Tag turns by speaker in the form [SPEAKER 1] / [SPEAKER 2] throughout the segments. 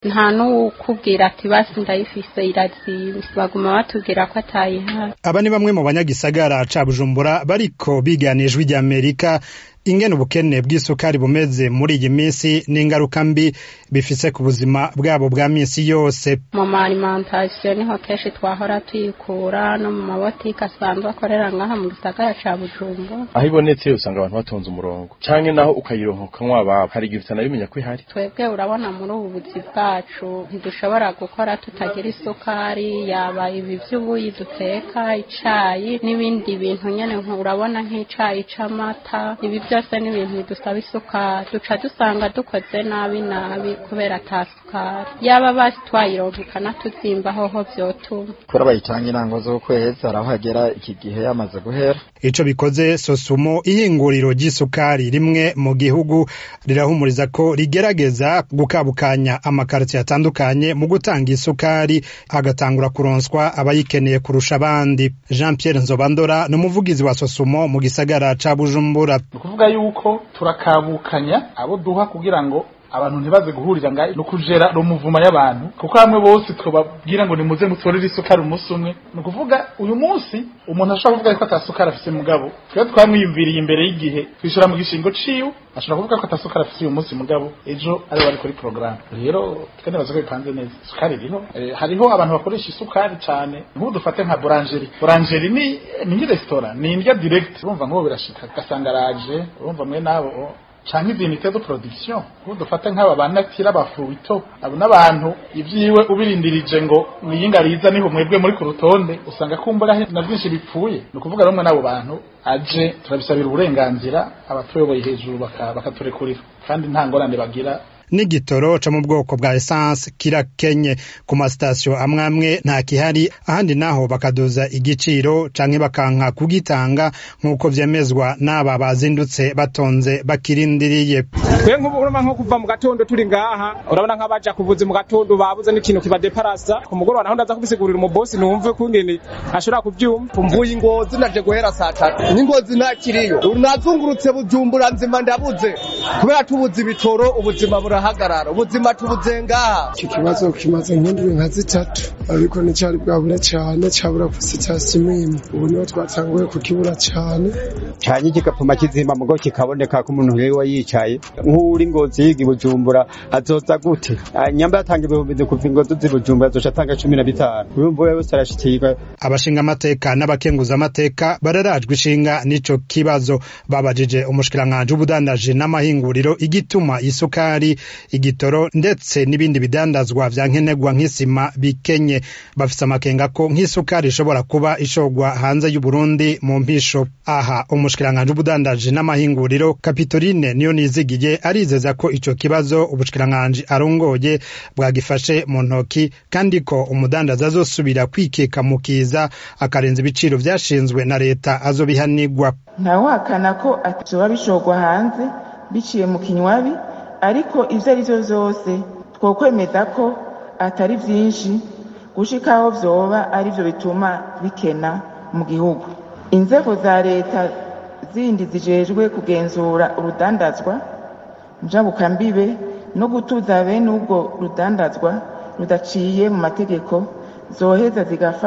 [SPEAKER 1] nta n'uwukubwira ati basi ndayifise irazimvye baguma batubwira ko atayihari
[SPEAKER 2] aba ni bamwe mu banyagisagara ca bujumbura bariko bigana ijwi ry'amerika ingene ubukene bw'isukari bumeze muri iyi minsi n'ingaruka mbi bifise ku buzima bwabo bwa minsi yose
[SPEAKER 1] mu ma alimentation niho kenshi twahora tuyikura no mu mabotike asanzwe akorera ngaha mu gisagara ca bujumbura
[SPEAKER 3] aho ibonetse usanga abantu batonze umurongo canke naho ukayironka ukanywa ababo hari igihe utanabimenya ko ihari
[SPEAKER 1] twebwe urabona muri ubu buzi bwacu ntidushobora gukora tutagira isukari yaba ibi vy'ubuyi duteka icayi n'ibindi bintu nyene urabona nk'icayi c'amata ibi byose ni ibintu bidusaba isukari duca dusanga dukoze nabi nabi kubera ata sukari yaba basi twayironka ikanatuzimba hoho vyotuma
[SPEAKER 4] kubera bayitanga intango z'ukwezi hari aho hagera iki gihe yamaze guhera
[SPEAKER 2] ico bikoze sosumo ihinguriro ry'isukari rimwe mu gihugu rirahumuriza ko rigerageza gukabukanya amakaritiye atandukanye mu gutanga isukari hagatangura kuronswa abayikeneye kurusha abandi jean pierre nzobandora ni umuvugizi wa sosumo mu gisagara ca bujumbura
[SPEAKER 5] kuvuga yuko turakabukanya abo duha kugira ngo abantu ntibaze guhurira ngaho no kujera rumuvuma y'abantu kuko hamwe bose twababwira ngo nimuze mutorere isukari umunsi umwe ni ukuvuga uyu munsi umuntu ashobora kuvuga ko atasukari afise mugabo twe twamwiyumviriye imbere y'igihe twishura mu gishingo ciwe ashobora kuvuga ko atasukari afise uyu munsi mugabo ejo ari bari kuri porogaramu rero twe nibaza ko bipanze neza isukari iriho e, hariho abantu bakoresha isukari cyane nk'ubu dufate nka burangeri burangeri ni ni resitora ni indya direct urumva nk'ubu birashika ugasanga araje urumva mwe nabo canke izinite zo production ubu dufate nk'aba banatira abafuito abo n'abantu ivyiwe ubirindirije ngo mwiyinga riza niho mwebwe muri ku rutonde usanga kumbura na vyinshi bipfuye ni ukuvuga rumwe n'abo bantu aje turabisabira uburenganzira abatuyoboye hejuru bakaturekurira kandi nta ngorane bagira
[SPEAKER 2] n'igitoro co mu bwoko bwa essence kirakenye ku masitasiyo amwe amwe nta kihari ahandi naho bakaduza igiciro canke bakanka kugitanga nk'uko vyemezwa n'aba bazindutse batonze bakirindiriye
[SPEAKER 6] twe nk'ubu urumva nko kuva mu gatondo turi ngaha urabona nk'abaja kuvuza mu gatondo babuze n'ikintu kibadeparasa ku mugoroba naho ndaza kubisigurira umubosi numve kungene ashobora kuvyumva
[SPEAKER 7] mvuye ingozi naje guhera saa tatu n'ingozi ntakiriyo nazungurutse bujumbura nzima ndabuze kubera tubuze ibitoro ubuzima bura turahagarara ubuzima tubuze ngaha
[SPEAKER 8] iki kibazo kimaze nk'indwi nka zitatu ariko nticyari bwabura cyane cyabura ku sitasiyo imwe ubu niho twatanguye kukibura cyane
[SPEAKER 9] cyane kigapfuma kizima mugo kikaboneka ko umuntu yewe yicaye nk'uri ngozi yiga ibujumbura azoza gute nyamba yatanga ibihumbi kuva ingozi z'ibujumbura azoca atanga cumi na bitanu urumva wewe wese arashikirwa
[SPEAKER 2] abashinga amateka n'abakenguza amateka bararajwe ishinga n'ico kibazo babajije umushikiranganji w'ubudandaji n'amahinguriro igituma isukari igitoro ndetse n'ibindi bidandazwa vya nkenerwa nk'isima bikenye bafise amakenga ko nk'isukari ishobora kuba ishogwa hanze y'uburundi mu mpisho aha umushikiranganji w'ubudandaji n'amahinguriro kapitoline niyo nizigiye arizeza ko ico kibazo ubushikiranganji arongoye bwagifashe mu ntoki kandi ko umudandaza azosubira kwikeka mu kiza akarenza ibiciro vyashinzwe na leta azobihanigwa
[SPEAKER 10] ntawahakana ko atoba bishogwa hanze biciye mu kinywabi ariko ivyo ari vyo vyose twokwemeza ko atari vyinshi gushika aho vyoba ari vyo bituma bikena mu gihugu inzego za leta zindi zijejwe kugenzura urudandazwa njabukambibe no gutuza bene ubwo rudandazwa rudaciye mu mategeko zoheza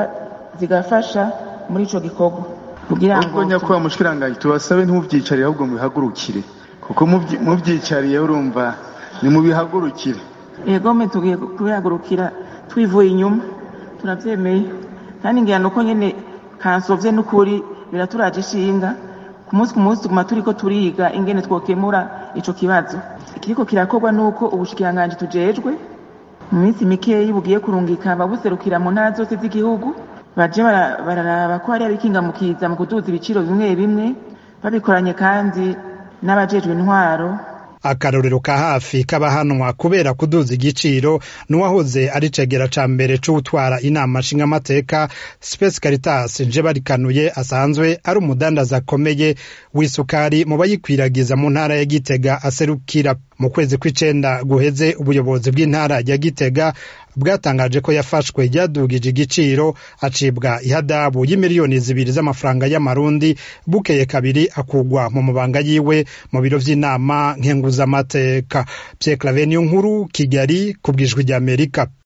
[SPEAKER 10] zigafasha muri ico gikorwa
[SPEAKER 11] kugira ngo nyakubahwa mushikiranganji tubasabe ntimuvyicarire ahubwo mubihagurukire kuko mubyicariye urumva ni mubihagurukire
[SPEAKER 10] yegome tugiye kubihagurukira twivuye inyuma turabyemeye kandi ngira nuko nyene kansovye n'ukuri biraturaje ishinga ku munsi ku munsi tuguma turiko turiga ingene twokemura ico kibazo ikiriko kirakorwa nuko ubushikiranganji tujejwe mu minsi mikeyi bugiye kurungika babuserukira mu ntara zose z'igihugu baje bararaba ko hari abikingamukiza mu kuduza ibiciro bimwe bimwe babikoranye kandi n'abajejwe intwaro
[SPEAKER 2] akarorero ka hafi k'abahanwa kubera kuduza igiciro n'uwahoze ari cegera ca mbere c'utwara inama nshingamateka Space Caritas nje barikanuye asanzwe ari umudandaza akomeye w'isukari mu bayikwiragiza mu ntara ya Gitega aserukira mu kwezi kw'icenda guheze ubuyobozi bw'intara ya Gitega bwatangaje ko yafashwe ryadugije igiciro acibwa ihadabu y'imiliyoni zibiri z'amafaranga y'amarundi bukeye kabiri akugwa mu mabanga yiwe mu biro vy'inama nkenguzamateka Pierre Claver niyo nkuru Kigali ku bwijwi ry'Amerika